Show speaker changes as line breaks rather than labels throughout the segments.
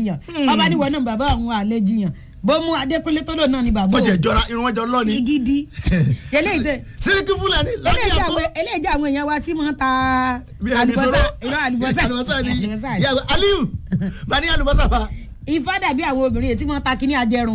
jiyàn ọba níwọ náà bàbá àwọn àlẹ jiyàn bó mú adékúnlé tó lò náà ni bàbá
wọ́n tiẹ̀
òun
jọra irun wọn jọ lọ ni
igidi eléyìí tẹ
síríkì fúlàní lọ́dí
eléyìí jẹ́
àpò
àwọn- eléyìí jẹ́ àwọn èèyàn wa tí wọ́n ta
bí ẹni
àlùbọ́sà
sọ̀rọ̀.
irọ́ àlùbọ́sà
àlùbọ́sà ni
àlùbọ́sà ni.
Ìyá- aliyu bá ní àlùbọ́sà fa
ifá dàbí àwọn obìnrin tí wọ́n ta kíní ajẹrun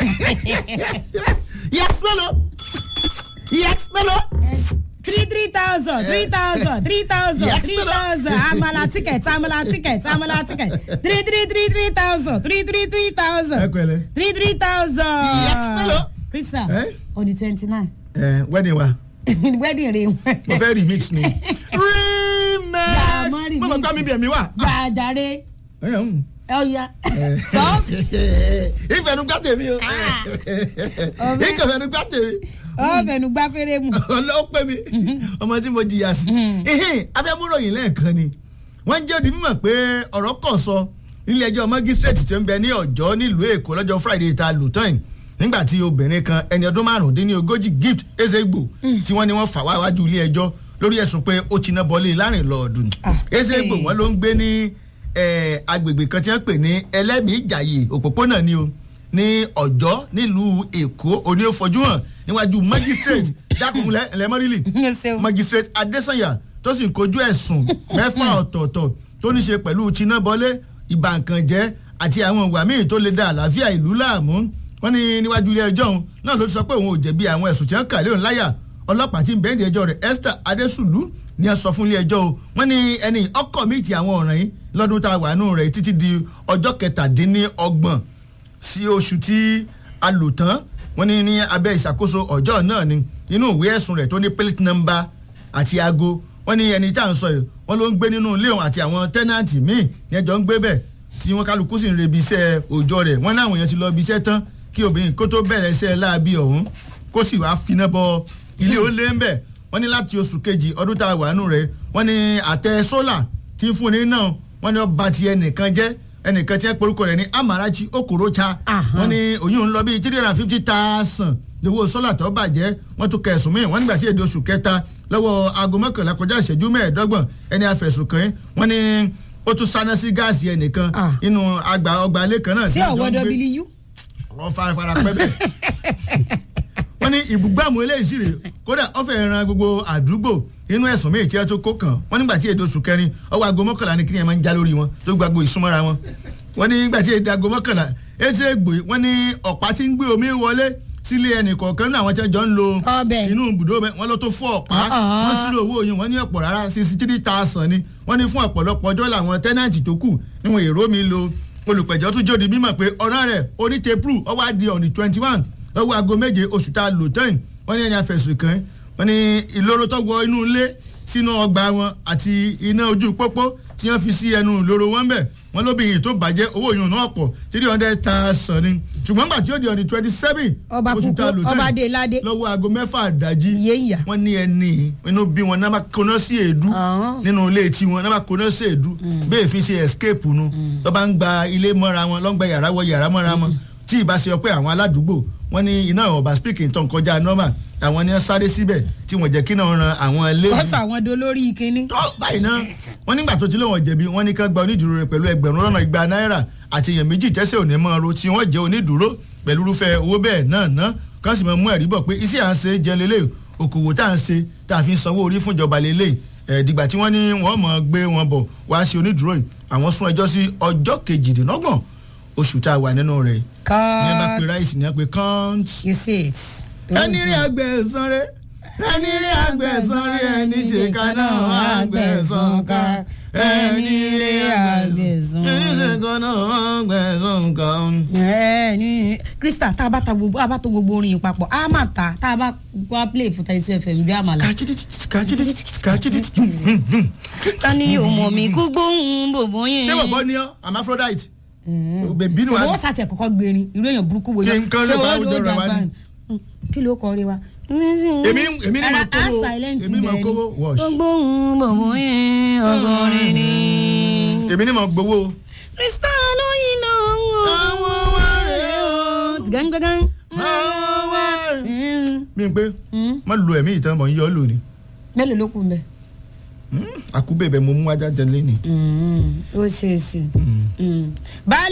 yes mélòó yes mélòó
three three thousand three thousand three thousand
Yes,
three
madam.
thousand amala ticket amala ticket amala ticket three three three three thousand three three three
ẹ
thousand
pẹ̀lẹ́
three three thousand.
Yes, hello.
Christian
Eh?
on the twenty nine
ẹ wedding wa
wedding rẹ
mo fẹ́ remix ni
Yeah, mo
remix mo mọ̀ gbá mi bí ẹ̀mí wà.
gbàjáre ọ̀ya sọ
ìfẹ̀nugbá tèmi o
ọbẹ̀.
ìfẹ̀nugbá tèmi
ọ̀fẹ̀nu gbá fẹ́rẹ́ mu.
ọlọ́wọ́ pé mi ọmọ tí mo jìyà sí afẹ́múròyìn lẹ́ẹ̀kan ni wọ́n jẹ́ òdi mímọ̀ pé ọ̀rọ̀ kọ̀ sọ nílé ẹjọ́ magistrate tí ó ń bẹ ní ọ̀jọ́ nílùú èkó lọ́jọ́ friday ta lutain nígbà tí obìnrin kan ẹni ọdún márùndínlógójì gift ezegbo tí wọ́n ní wọ́n fà wá wájú ilé ẹjọ́ lórí ẹ̀sùn pé ó ti ná bọ́lé lárìnlọ́ọ̀dún
Ah,
ezegbo
hey.
wọn ló ń gbé ní eh, agbègbè kan tí wọ́n pè ní ẹlẹ́mìí ìjàyè òpópónà ni o ní ọ̀jọ́ nílùú èkó òní ó fojú hàn níwájú magistrate dákùnlẹ̀ ẹlẹ́mọ́rìlì
Ẹ ṣeun.
magistrate adesanya tó sì ń kojú ẹ̀sùn mẹ́fà ọ̀tọ̀ọ̀tọ̀ tó ní ṣe pẹ̀lú tinúbọlé ìbànkànjẹ́ àti àwọn ìwà míì tó lè da àlàáfíà ìlú láàmú wọ́n ní níwájú ilé ẹjọ́ òun náà ló ti sọ pé òun ò jẹ̀bi àwọn ẹ̀sùn tí wọ́n kà léòn láyà ọlọ́pàá tí ń bẹ́ẹ̀ ní ẹjọ́ rẹ̀ esther adesulu ni ẹ sọ fún ilé ẹjọ́ o wọ́n ní ẹni ọkọ̀ míì ti àwọn ọ̀ràn yìí lọ́dún tá a wà nù rẹ̀ títí di ọjọ́ kẹtàdínlọ́gbọ̀n sí oṣù tí a lò tán wọ́n ní ní abẹ́ ìṣàkóso ọjọ́ náà ni inú ìwé ẹ̀sùn rẹ̀ tó ní plate number àti aago wọ́n ní ẹni tá à ń sọ yìí wọ́n ló ń gbé nínú ilé òun àti àwọn tẹ́nàntì míì ní ẹjọ́ ń gbé bẹ̀ tí wọ́n kálukú sì ń rebi iṣẹ́ òòjọ́ rẹ̀ wọ́n láwọn èèyàn ti lọ ibi iṣẹ́ tán kí obìnrin kó tó bẹ̀rẹ̀ iṣẹ́ láabi ọ̀hún kó sì wá finá bọ ilé ó lé ń bẹ̀ wọ́n ní láti oṣù kejì ọdún tá a wà nù rẹ̀ wọ́n ní àtẹ sólà tí ń fúnni náà wọ́n ní ọba ti ẹnìkan jẹ́ ẹnìkan tí wọ́n porúkọ rẹ̀ ní amarachi okorocha
Aha.
wọ́n ní oyún ń lọ bíi three hundred and fifty thousand lówó sólà tó bàjẹ́ wọ́n tún kẹ̀sùn míì wọ́n nígbà tí èdè oṣù kẹta lọ́wọ́ aago mọ́kànlá kọjá ìṣẹ́jú mẹ́ẹ̀ẹ́dọ́gbọ̀n ẹni afẹ̀sùn kàn wọ́n ní ó tún sáná sí gáàsì ẹnìkan
Ah.
inú àgbà ọgbà ilé kan náà
sí
tí àjọ
ọwọ́
ń gbé
w
wọ́n farafara pẹ́ bẹ́ẹ̀. wọ́n ní ìbúgbàmù eléyìí sì rè kódà ọ̀fẹ́ ran gbogbo àdúgbò inú ẹ̀sùn méjì tí wọ́n tó kó kàn wọ́n nígbà tí èdè oṣù kẹrin ọwọ́ aago mọ́kànlá ni kíni ẹ̀ máa ń já lórí wọn tó gbàgbó ìsúnmọ́ra wọn. wọ́n ní nígbà tí èdè aago mọ́kànlá ẹsẹ̀ ègbò wọ́n ní ọ̀pá tí ń gbé omi wọlé sílé ẹnì kọ̀ọ̀kan náà àwọn tí wọ́n jọ ń lo
Ọbẹ̀.
inú ibùdó bẹ́ẹ̀ wọ́n ló tó fún ọ̀pá
Uh-uh.
wọ́n sílò owó yẹn wọ́n ní ọ̀pọ̀ rárá sixty three thousand ni wọ́n ní fún ọ̀pọ̀lọpọ̀ ọjọ́ làwọn tẹ́nàntì tó kù níwọ̀n èrò mi lo olùpẹ̀jọ́ tún jóde mímọ̀ pé ọ̀ràn rẹ̀ onítẹ̀pù ọwọ́ àdì ọ̀nì twenty one lọ́wọ́ aago méje oṣù tá a lò tán wọ́n ní ẹni afẹ̀sùn kàn wọ́n ní ìloro tó wọ inú ilé sínú ọgbà wọn àti iná ojú pópó tí wọ́n fi sí ẹnu ìloro wọn bẹ̀ wọ́n lóbìnrin tó bàjẹ́ owó yìí náà pọ̀ three hundred thousand ni ṣùgbọ́n gbà tí ó di ọ̀nì twenty seven
Ọba
oṣù tá a lò
kúkú,
tán
ọba dé ládé.
lọ́wọ́ aago mẹ́fà àdájí
Iye ìyà.
wọ́n ní ẹni inú bí wọn náà bá kóná sí èédú
Ọ̀hún.
nínú ilé tiwọn náà bá kóná sí èédú bẹ́ẹ̀ fi ṣe escape nu tó bá ń gba ilé mọ́ra wọn ló ń gba yàrá wọ yàrá mọ́ra wọn tí ìbá ṣe pé àwọn aládùúgbò wọ́n ní iná ọba speaking tó ń kọjá normal àwọn ni wọ́n sáré síbẹ̀ tí wọ́n jẹ́ kí náà ran àwọn ilé
kọ́sọ̀ àwọn dolórí kínní.
tó báyìí náà wọ́n nígbà tó ti lóun jẹ̀bi wọ́n ní ká gba onídùúró rẹ̀ pẹ̀lú ẹgbẹ̀rún lọ́nà igba náírà àti èèyàn méjì tẹ́sẹ̀ òní mọ́ ro tí wọ́n jẹ́ onídùúró pẹ̀lú irúfẹ́ owó bẹ́ẹ̀ náà ná kán sì máa mú ẹ̀rí bọ̀ pé iṣẹ́ à ń ṣe jẹ́ lélẹ̀ òkòwò tá à ń ṣe tá a fi ń sanwó orí fún ìjọba lélẹ̀ ẹ̀ dìgbà tí wọ́n ní wọ́n mọ̀ gbé wọn bọ̀ wá ṣe onídùúró yìí àwọn sún ẹjọ́ sí ọjọ́ kejìdínlọ́gbọ̀n oṣù tá a wà nínú rẹ̀ ní ẹ bá pe
cut
ráìsì ní ẹ pe kọ́ńtì
you see it.
ẹni rí àgbẹ̀sán rẹ̀ ẹni rí àgbẹ̀sán rẹ̀ ẹni ṣèkà náà àgbẹ̀sán ká ẹni rí àgbẹ̀sán ẹni ṣèkà náà àgbẹ̀sán ká.
ẹ ní krista tá a bá ta gbogbo a bá tó gbogbo orin yìí papọ̀ a máa ta tá a bá wá play fún thirty two fm bí àmàlà.
kàchídì kàchídì kàchídì.
ta ni òmò mi kú gbóhùn bòbó yẹn.
ṣé bọ̀bọ̀ ni ọ́ hermaphrodite bèbí ni
ṣùgbọ́n
wàá
wọ́n sàtì ẹ̀ kọ́kọ́ gbérin irú èèyàn burúkú wo
Kí n kán ló bá àwùjọ rẹ̀ wá ní?
kí ló kọ́ rí wa.
èmi èmi ni mo
Ara-
kówó
a silent
èmi ni mo
bẹ́ẹ̀ ni.
kówó wash
ó gbóhùn bòbó yẹn ọgọ́rin ni.
èmi ni mo gbowó.
krista lóyìn náà ń wò.
àwọn wá rèé o
gángan.
àwọn wá rèé. mi n pé má lo ẹ̀mí ìtàn mọ̀ ń yọ ọ́ lónìí.
mélòó ló kù ń bẹ.
àkúbẹ̀bẹ̀ mo mú ajá jẹ lẹ́nìí.
ó ṣe é sí. baálé